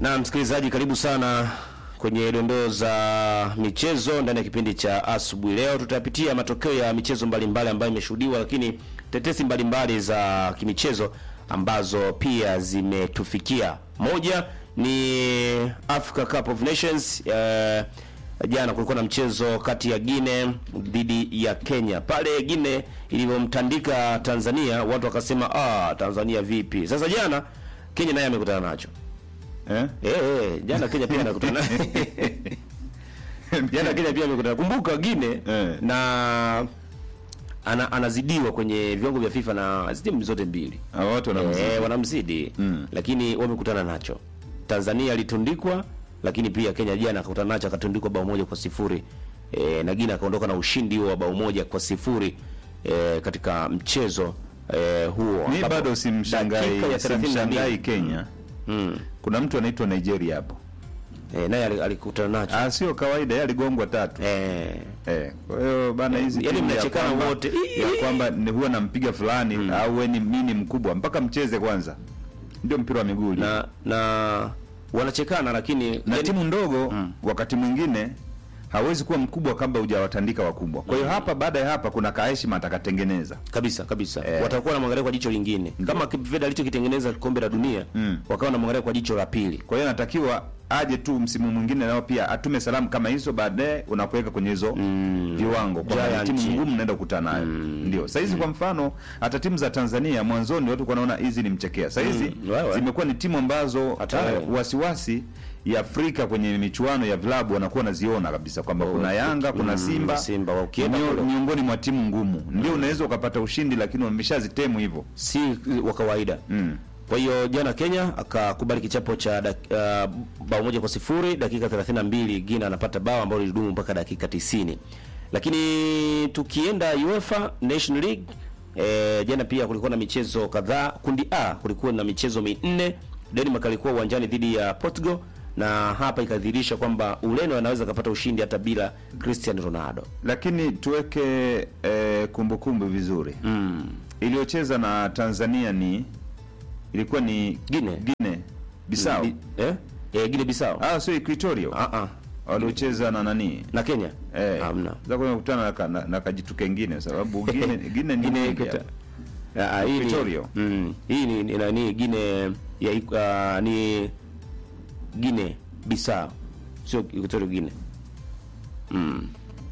Na msikilizaji, karibu sana kwenye dondoo za michezo ndani ya kipindi cha asubuhi. Leo tutapitia matokeo ya michezo mbalimbali ambayo imeshuhudiwa, lakini tetesi mbalimbali za kimichezo ambazo pia zimetufikia. Moja ni Africa Cup of Nations. Uh, jana kulikuwa na mchezo kati ya Guinea dhidi ya Kenya. Pale Guinea ilivyomtandika Tanzania, watu wakasema ah, Tanzania vipi? Sasa jana Kenya naye amekutana nacho. Eh? Eh, eh, jana Kenya pia anakutana. jana Kenya pia amekutana. Kumbuka Gine Eh. na ana, anazidiwa kwenye viwango vya FIFA na timu zote mbili. Hao watu wanamzidi. Eh, wanamzidi Mm. lakini wamekutana nacho. Tanzania alitundikwa, lakini pia Kenya jana akakutana nacho akatundikwa bao moja kwa sifuri. E, na Gine akaondoka na ushindi huo wa bao moja kwa sifuri e, katika mchezo e, huo. Mi ambapo bado simshangai dakika ya 32. simshangai Kenya. Mm. Kuna mtu anaitwa Nigeria hapo. E, naye ali- alikutana nacho. Ah, sio kawaida, yeye aligongwa tatu. Eh, Eh, kwa hiyo bana hizi Yaani timu ya mnachekana kwamba- wote. ya kwamba ni huwa nampiga fulani au wewe ni mimi ni mkubwa mpaka mcheze kwanza. Ndio mpira wa miguu. Na, na na wanachekana lakini na yani- timu ndogo wakati mwingine hawezi kuwa mkubwa kabla hujawatandika wakubwa. Kwa hiyo hapa baada ya hapa kuna kaheshima atakatengeneza. kabisa kabisa Eh. watakuwa wanamwangalia kwa jicho lingine kama Cape Verde alichokitengeneza kombe la dunia Mm. wakawa wanamwangalia kwa jicho la pili Kwa hiyo anatakiwa aje tu msimu mwingine nao pia atume salamu kama hizo, baadaye unapoweka kwenye hizo viwango kwamba ni Giant. timu ngumu naenda kukutana nayo. Ndio sasa hizi kwa mfano hata timu za Tanzania mwanzoni watu wanaona hizi ni mchekea. Sasa hizi Mm, wewe. zimekuwa ni timu ambazo Hata hata wewe. wasiwasi ya Afrika kwenye michuano ya vilabu wanakuwa naziona kabisa kwamba kuna Yanga, kuna Mm, Simba, Simba, wakienda mio- kule. miongoni mwa timu ngumu. Ndio unaweza ukapata ushindi, lakini wameshazitemu hivyo. si wa kawaida Mm. kwa hiyo jana Kenya akakubali kichapo cha dak, uh, bao moja kwa sifuri dakika 32 Gina anapata bao ambalo lilidumu mpaka dakika 90 lakini tukienda UEFA Nation League eh, jana pia kulikuwa na michezo kadhaa kundi A kulikuwa na michezo minne Denmark alikuwa uwanjani dhidi ya Portugal na hapa ikadhihirisha kwamba Ureno anaweza kupata ushindi hata bila Cristiano Ronaldo lakini tuweke eh, kumbukumbu vizuri mm. iliyocheza na Tanzania ni ilikuwa ni Guinea. Guinea Bissau Bi- eh? Eh, Guinea Bissau ah sio Equatorial ah ah waliocheza na nani na Kenya eh hamna za kukutana na, ka- na, na kajitu kengine sababu Guinea Guinea ni Guinea nyingi Equator- hapa. Ah, ah, hii ni- Equatorial. mm, hii ni ni nani Guinea ya uh, ni Guinea Bissau sio Equatorial Guinea mm.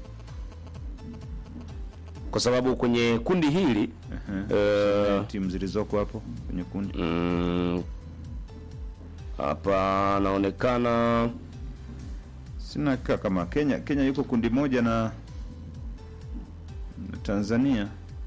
kwa sababu kwenye kundi hili eh, timu zilizoko hapo kwenye kundi mm, hapa anaonekana sina hakika kama Kenya Kenya yuko kundi moja na na Tanzania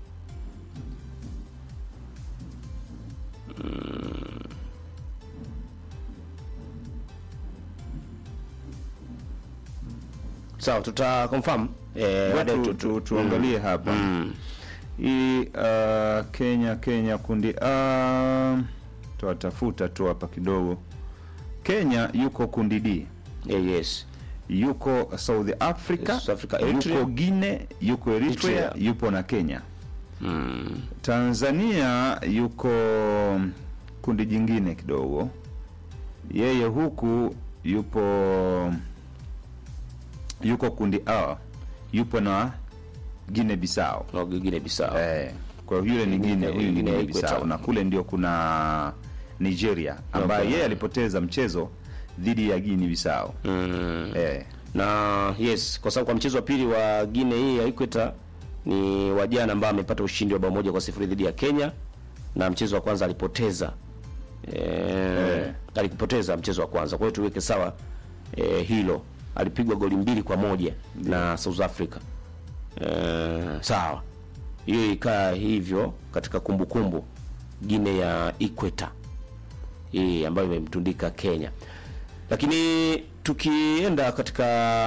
sawa tuta confirm eh, Ngoja baadaye tu, tu- tu, tu- tuangalie hapa mm. hii uh, Kenya Kenya kundi A tuwatafuta tu hapa kidogo. Kenya yuko kundi D, Eh, yes yuko South Africa, South Africa, Eritrea. yuko Guinea, yuko Eritrea, Eritrea. yupo na Kenya. mm. Tanzania yuko kundi jingine kidogo, yeye huku yupo yuko kundi A, yupo na Guinea Bissau. no, Guinea Bissau Eh, kwa hiyo yule ni Guinea, huyu ni Guinea Guinea Bissau Equator. na kule ndio kuna Nigeria ambaye Okay. yeye alipoteza mchezo dhidi ya Guinea Bissau. mm. Eh, na yes kwa sababu kwa mchezo wa pili wa Guinea hii ya Equator ni wajana ambao amepata ushindi wa bao moja kwa sifuri dhidi ya Kenya na mchezo wa kwanza alipoteza e, Eh. alipoteza mchezo wa kwanza kwa hiyo tuweke sawa e, hilo alipigwa goli mbili kwa moja na South Africa e, sawa hiyo ikaa hivyo katika kumbukumbu Guinea ya Equator hii ambayo imemtundika Kenya lakini tukienda katika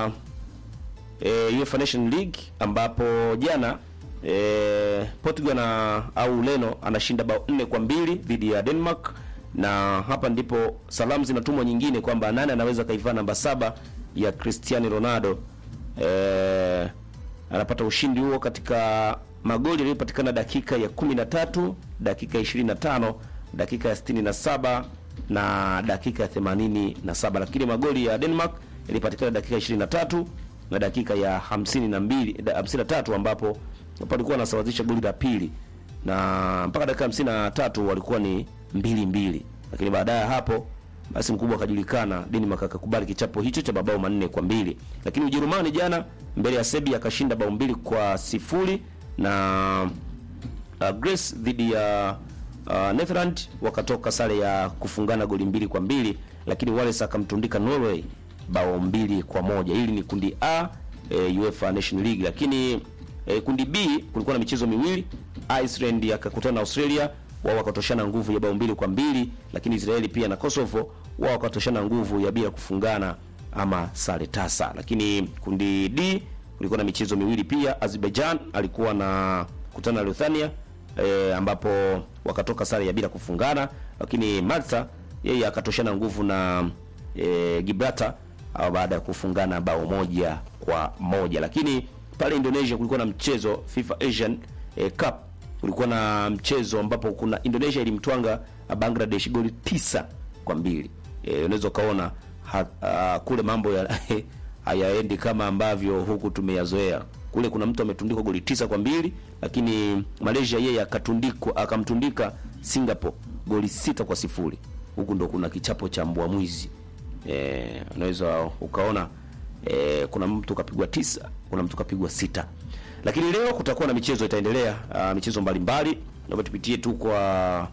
e, UEFA Nation League ambapo jana e, Portugal na au Ureno anashinda bao nne kwa mbili dhidi ya Denmark, na hapa ndipo salamu zinatumwa nyingine kwamba nani anaweza kaivaa namba saba ya Cristiano Ronaldo. E, anapata ushindi huo katika magoli yaliyopatikana dakika ya 13, dakika ya 25, dakika ya 67 na dakika ya 87, lakini magoli ya Denmark yalipatikana dakika 23 na dakika ya 52 da- 53 ambapo palikuwa wanasawazisha goli la pili na mpaka dakika 53 walikuwa ni mbili mbili, lakini baadaye ya hapo basi mkubwa akajulikana, Denmark akakubali kichapo hicho cha mabao manne kwa mbili. Lakini Ujerumani jana mbele ya Serbia akashinda bao mbili kwa sifuri na uh, Greece dhidi ya uh, Netherland wakatoka sare ya kufungana goli mbili kwa mbili, lakini Wales akamtundika Norway bao mbili kwa moja. Hili ni kundi A e, UEFA Nation League, lakini e, kundi B kulikuwa na michezo miwili. Iceland akakutana na Australia, wao wakatoshana nguvu ya bao mbili kwa mbili, lakini Israeli pia na Kosovo wao wakatoshana nguvu ya bila kufungana ama sare tasa. Lakini kundi D kulikuwa na michezo miwili pia. Azerbaijan alikuwa na kutana na Lithuania e, ambapo wakatoka sare ya bila kufungana, lakini Malta yeye akatoshana nguvu na e, Gibraltar au baada ya kufungana bao moja kwa moja. Lakini pale Indonesia kulikuwa na mchezo FIFA Asian e, Cup, kulikuwa na mchezo ambapo kuna Indonesia ilimtwanga Bangladesh goli tisa kwa mbili. E, unaweza ukaona ha, a, kule mambo ya hayaendi kama ambavyo huku tumeyazoea. Kule kuna mtu ametundikwa goli tisa kwa mbili, lakini Malaysia yeye akatundikwa akamtundika Singapore goli sita kwa sifuri. Huku ndo kuna kichapo cha mbwa mwizi. Eh, unaweza ukaona eh, kuna mtu kapigwa tisa, kuna mtu kapigwa sita. Lakini leo kutakuwa na michezo itaendelea, ah, michezo mbalimbali. Naomba tupitie tu kwa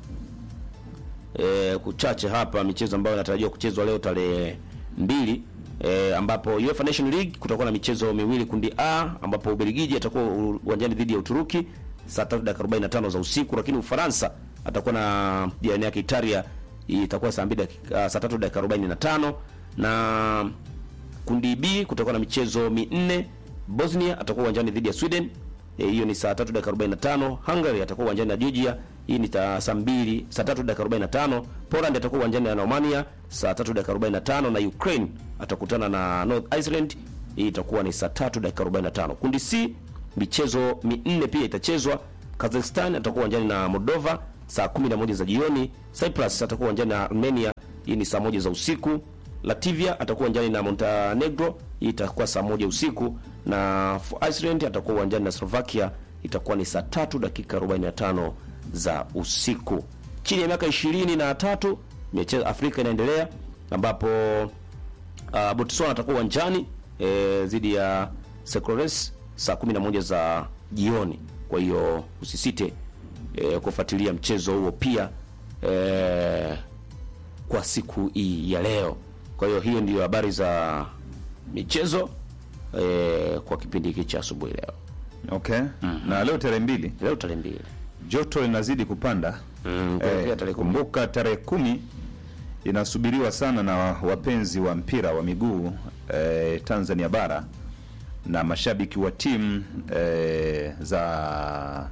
e, kuchache hapa michezo ambayo inatarajiwa kuchezwa leo tarehe mbili e, ambapo UEFA Nation League kutakuwa na michezo miwili kundi A ambapo Ubelgiji atakuwa u- uwanjani dhidi ya Uturuki saa 3 dakika 45 za usiku, lakini Ufaransa atakuwa na jirani yake Italia itakuwa saa 2 dakika saa 3 dakika 45 na kundi B kutakuwa na michezo minne. Bosnia atakuwa uwanjani dhidi ya Sweden, eh, hiyo ni saa 3 dakika 45. Hungary atakuwa uwanjani na Georgia, hii ni ta- saa 2 saa 3 dakika 45. Poland atakuwa uwanjani na Romania saa 3 dakika 45, na Ukraine atakutana na North Iceland, hii itakuwa ni saa 3 dakika 45. Kundi C michezo minne pia itachezwa. Kazakhstan atakuwa uwanjani na Moldova saa 11 za jioni. Cyprus atakuwa uwanjani na Armenia, hii ni saa moja za usiku. Latvia atakuwa uwanjani na Montenegro, hii itakuwa saa moja usiku, na for Iceland atakuwa uwanjani na Slovakia, itakuwa ni saa tatu dakika 45 za usiku. Chini ya miaka ishirini na tatu michezo Afrika inaendelea ambapo uh, Botswana atakuwa uwanjani eh, dhidi ya Seychelles saa 11 za jioni. Kwa hiyo usisite eh, kufuatilia mchezo huo pia eh, kwa siku hii ya leo. Kwa hiyo hiyo ndiyo habari za michezo eh, kwa kipindi hiki cha asubuhi leo. Okay. Na leo tarehe mbili Leo tarehe mbili joto linazidi kupanda. Mm, kuelekea tarehe kumi. kumbuka tarehe kumi inasubiriwa sana na wapenzi wa mpira wa miguu eh, Tanzania bara na mashabiki wa timu eh, za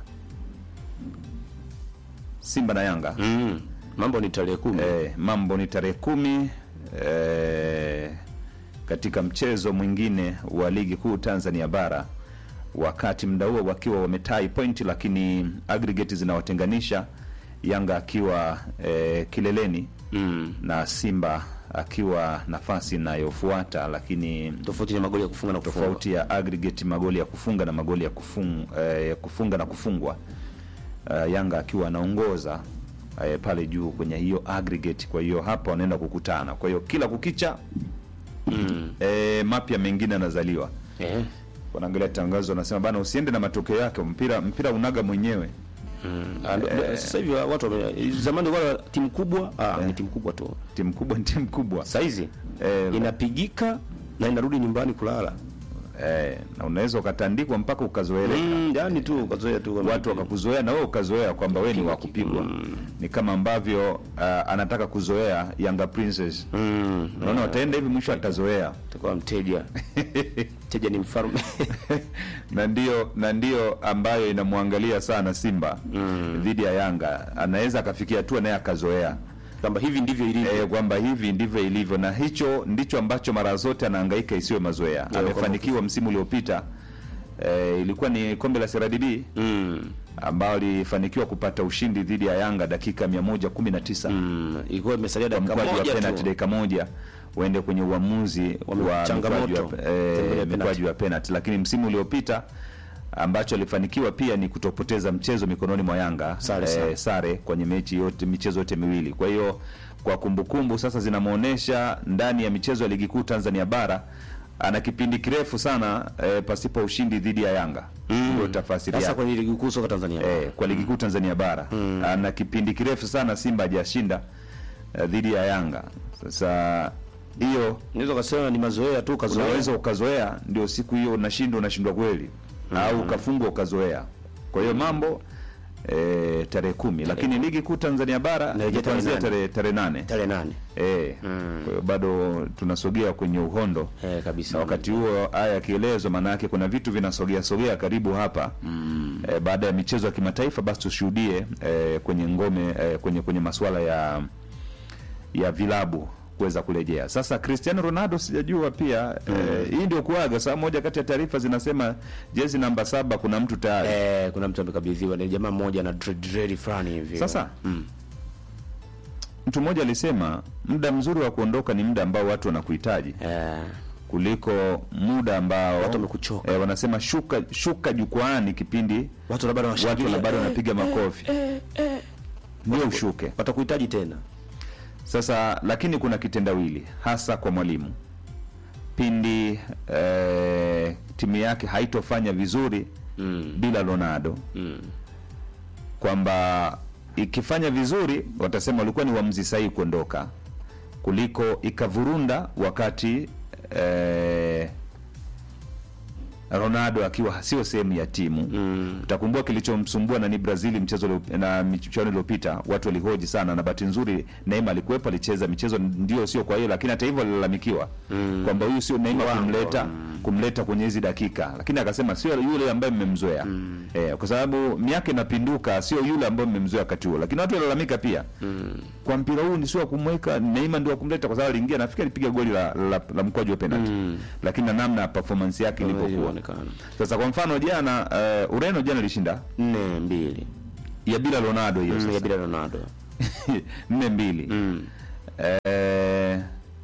Simba na Yanga. mm, mambo ni tarehe kumi. Eh, mambo ni tarehe kumi eh, katika mchezo mwingine wa ligi kuu Tanzania bara, wakati mda huo wakiwa wametai point, lakini aggregate zinawatenganisha Yanga akiwa eh, kileleni mm. na Simba akiwa nafasi inayofuata, lakini Tofauti ni magoli ya kufunga na kufunga. tofauti ya aggregate magoli ya kufunga na magoli ya kufung, eh, ya kufunga na kufungwa uh, Yanga akiwa anaongoza eh, pale juu kwenye hiyo aggregate. Kwa hiyo hapa wanaenda kukutana, kwa hiyo kila kukicha Mm. eh, mapya mengine yanazaliwa. Eh. Wanaangalia tangazo, wanasema bana, usiende na matokeo yake, mpira mpira unaga mwenyewe. Mm. Ah, ndo- ndo- Sasa hivi watu wame, zamani kwa timu kubwa ah, ni timu kubwa tu. Timu kubwa ni timu kubwa Sasa hizi eh, inapigika na inarudi nyumbani kulala. eh, na unaweza ukatandikwa mpaka ukazoeleka Mm, yani tu kazoea tu kama watu wakakuzoea na wewe ukazoea kwamba wewe ni wa kupigwa. Ni kama ambavyo uh, anataka kuzoea Yanga Princess. mm. Unaona, wataenda hivi, mwisho atazoea Takuwa mteja. Mteja ni mfalme. na ndio na ndio ambayo inamwangalia sana Simba dhidi ya Yanga, anaweza akafikia hatua naye akazoea Kwamba hivi ndivyo ilivyo. eh, kwamba hivi ndivyo ilivyo, na hicho ndicho ambacho mara zote anahangaika isiwe mazoea. Amefanikiwa msimu uliopita eh, ilikuwa ni kombe la CRDB mm. ambao lilifanikiwa kupata ushindi dhidi ya Yanga dakika 119 mm. ilikuwa imesalia kwa dakika mkwaju wa moja penalty tu dakika moja waende kwenye uamuzi Wame- wa changamoto. mikwaju ya, Tembele eh, penalty. mikwaju ya penalty, lakini msimu uliopita ambacho alifanikiwa pia ni kutopoteza mchezo mikononi mwa Yanga Sare, sare. sare kwenye mechi yote michezo yote miwili. Kwa hiyo kwa kumbukumbu sasa zinamuonesha ndani ya michezo ya ligi kuu Tanzania bara ana kipindi kirefu sana eh, pasipo ushindi dhidi ya Yanga ndio tafasiri sasa yake. kwenye ligi kuu soka Tanzania Eh, kwa ligi kuu Tanzania bara ana kipindi kirefu sana Simba hajashinda eh, dhidi ya Yanga. Sasa hiyo unaweza kusema ni mazoea tu kazoea unaweza ukazoea, ndio siku hiyo unashindwa unashindwa kweli, au ukafungwa ukazoea. Kwa hiyo mambo eh, tarehe kumi, lakini ligi kuu Tanzania bara Inarejea ni kuanzia tarehe tarehe tarehe nane. tarehe nane Eh, kwa hiyo bado tunasogea kwenye uhondo eh, kabisa na wakati huo haya yakielezwa, maana yake kuna vitu vinasogea sogea karibu hapa mm. E, baada ya michezo ya kimataifa basi tushuhudie e, kwenye ngome e, kwenye kwenye masuala ya ya vilabu kuweza kurejea. Sasa Cristiano Ronaldo sijajua pia e, hii ndio kuaga. Saa moja kati ya taarifa zinasema jezi namba saba kuna mtu tayari eh, kuna mtu amekabidhiwa ni jamaa mmoja na dread dread fulani hivi Sasa mm. mtu mmoja alisema muda mzuri wa kuondoka ni muda ambao watu wanakuhitaji eh, kuliko muda ambao Watu wamekuchoka. e, wanasema shuka shuka jukwaani kipindi watu labda watu wanashangilia na bado eh, wanapiga makofi ndio ushuke watakuhitaji tena sasa lakini kuna kitendawili hasa kwa mwalimu pindi eh, timu yake haitofanya vizuri mm. bila Ronaldo Mm. kwamba ikifanya vizuri watasema walikuwa ni uamuzi sahihi kuondoka kuliko ikavurunda wakati eh, Ronaldo akiwa sio sehemu ya timu Mm. utakumbuka kilichomsumbua na ni Brazil mchezo ulio- na michuano iliyopita watu walihoji sana na bahati nzuri Neymar alikuwepo alicheza michezo ndio sio kwa hiyo lakini hata hivyo alilalamikiwa Mm. kwamba huyu sio Neymar Kiwango, kumleta mm. kumleta kwenye hizi dakika lakini akasema sio yule ambaye mmemzoea eh, kwa sababu miaka inapinduka sio yule ambaye mmemzoea wakati huo lakini watu walalamika pia Mm. kwa mpira huu ni sio wa kumweka Neymar ndio wa kumleta kwa sababu aliingia nafikiri alipiga goli la, la, la mkwaju wa penalty Mm. lakini na namna performance yake ilivyokuwa Ilivyoonekana. sasa kwa mfano jana uh, Ureno jana ilishinda nne mbili ya bila Ronaldo hiyo mm, ya sasa bila Ronaldo nne mbili mm. eh,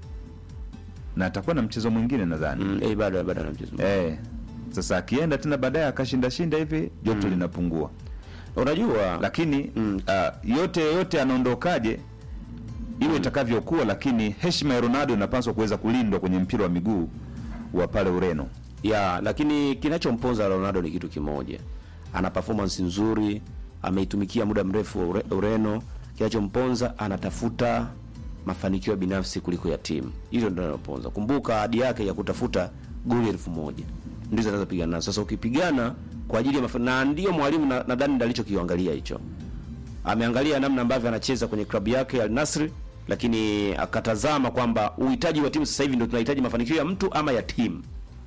na atakuwa na mchezo mwingine nadhani mm. eh, bado bado ana mchezo eh, sasa akienda tena baadaye akashinda shinda hivi joto linapungua unajua lakini Mm. uh, yote yote anaondokaje iwe itakavyokuwa lakini heshima ya Ronaldo inapaswa kuweza kulindwa kwenye mpira wa miguu wa pale Ureno ya lakini kinachomponza Ronaldo ni kitu kimoja, ana performance nzuri, ameitumikia muda mrefu Ure, Ureno. Kinachomponza anatafuta mafanikio binafsi kuliko ya timu, hilo ndio linaloponza. Kumbuka ahadi yake ya kutafuta goli elfu moja ndizo anazopigana nazo. Sasa ukipigana kwa ajili ya mafa... na ndio mwalimu na- nadhani ndio alichokiangalia hicho ameangalia namna ambavyo anacheza kwenye klabu yake Al Nassr, lakini akatazama kwamba uhitaji wa timu sasa hivi ndio tunahitaji mafanikio ya mtu ama ya timu,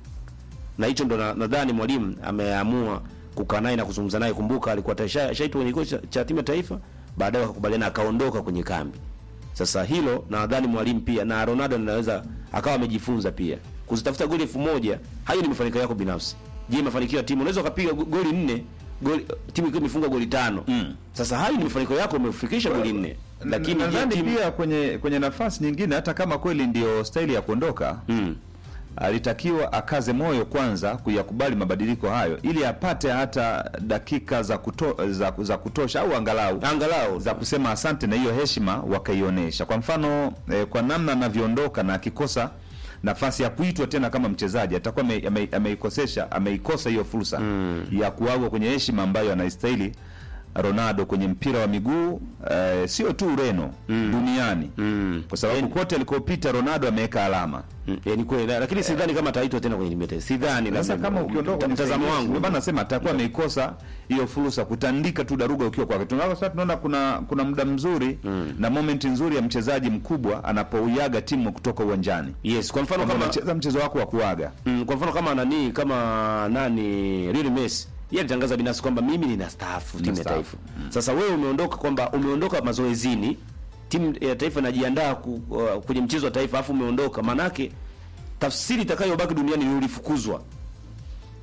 na hicho ndo na- nadhani mwalimu ameamua kukaa naye na kuzungumza naye. Kumbuka alikuwa tasha- shaitwa kwenye kikosi cha, cha timu ya taifa, baadaye wakakubaliana akaondoka kwenye kambi. Sasa hilo na nadhani mwalimu pia na Ronaldo anaweza akawa amejifunza pia kuzitafuta goli elfu moja. Hayo ni mafanikio yako binafsi. Je, mafanikio ya timu? Unaweza ukapiga go- goli nne goli, timu ikiwa imefunga goli tano Mm. sasa hayo ni mafanikio yako, umefikisha goli nne, lakini je, nadhani timu pia kwenye kwenye nafasi nyingine hata kama kweli ndio staili ya kuondoka mm. alitakiwa akaze moyo kwanza kuyakubali mabadiliko hayo ili apate hata dakika za, kuto, za, za kutosha au angalau angalau za kusema asante na hiyo heshima wakaionyesha. Kwa mfano eh, kwa namna anavyoondoka na akikosa nafasi ya kuitwa tena kama mchezaji atakuwa ame- ame- ameikosesha ameikosa hiyo fursa Mm. ya kuagwa kwenye heshima ambayo anaistahili Ronaldo kwenye mpira wa miguu eh, sio tu Ureno duniani mm. kwa sababu kote alikopita Ronaldo ameweka alama. Mm, eh, ni kweli, lakini sidhani kama ataitwa tena kwenye timu ya taifa. Sidhani. Sasa labda- kama ukiondoka mta- kwenye mtazamo saizi, wangu ndio maana nasema atakuwa ameikosa hiyo fursa kutandika tu daruga ukiwa kwake. Tunao sasa tunaona kuna kuna muda mzuri na moment nzuri ya mchezaji mkubwa anapouaga timu kutoka uwanjani. yes, kwa mfano Kama kama unacheza mchezo wako wa kuaga. mm, kwa mfano kama nani kama nani Lionel Messi yeye alitangaza binafsi kwamba mimi ninastaafu timu ya Ninastaafu. taifa. Sasa wewe umeondoka kwamba umeondoka mazoezini, timu ya taifa inajiandaa ku, uh, kwenye mchezo wa taifa afu umeondoka, manake tafsiri itakayobaki duniani ni ulifukuzwa.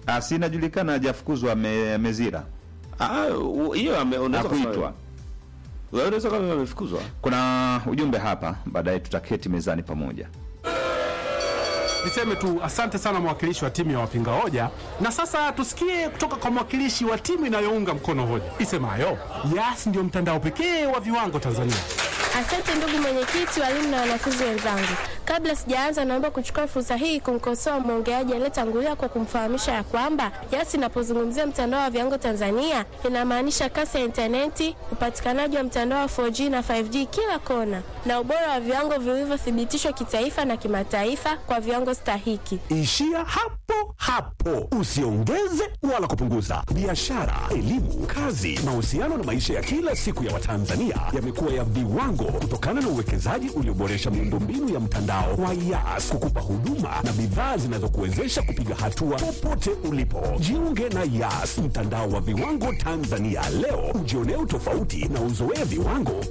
asi inajulikana hajafukuzwa ame- amezira Ah, u- hiyo ame- unaweza kusema hakuitwa hivyo. Wewe unaweza kama amefukuzwa. kuna ujumbe hapa baadaye tutaketi mezani pamoja Niseme tu asante sana mwakilishi wa timu ya wapinga hoja, na sasa tusikie kutoka kwa mwakilishi wa timu inayounga mkono hoja isemayo Yas ndio mtandao pekee wa viwango Tanzania. Asante ndugu mwenyekiti, walimu na wanafunzi wenzangu. Kabla sijaanza, naomba kuchukua fursa hii kumkosoa mwongeaji aliyetangulia kwa kumfahamisha ya kwamba Yas inapozungumzia mtandao wa viwango Tanzania inamaanisha kasi ya intaneti, upatikanaji wa mtandao wa 4G na 5G kila kona, na ubora wa viwango vilivyothibitishwa kitaifa na kimataifa kwa viwango stahiki. Ishia hapo hapo, usiongeze wala kupunguza. Biashara, elimu, kazi, mahusiano na maisha ya kila siku ya Watanzania yamekuwa ya viwango kutokana na uwekezaji ulioboresha miundombinu ya mtandao wa Yas kukupa huduma na bidhaa zinazokuwezesha kupiga hatua popote ulipo. Jiunge na Yas, mtandao wa viwango Tanzania leo, ujionee utofauti na uzoee viwango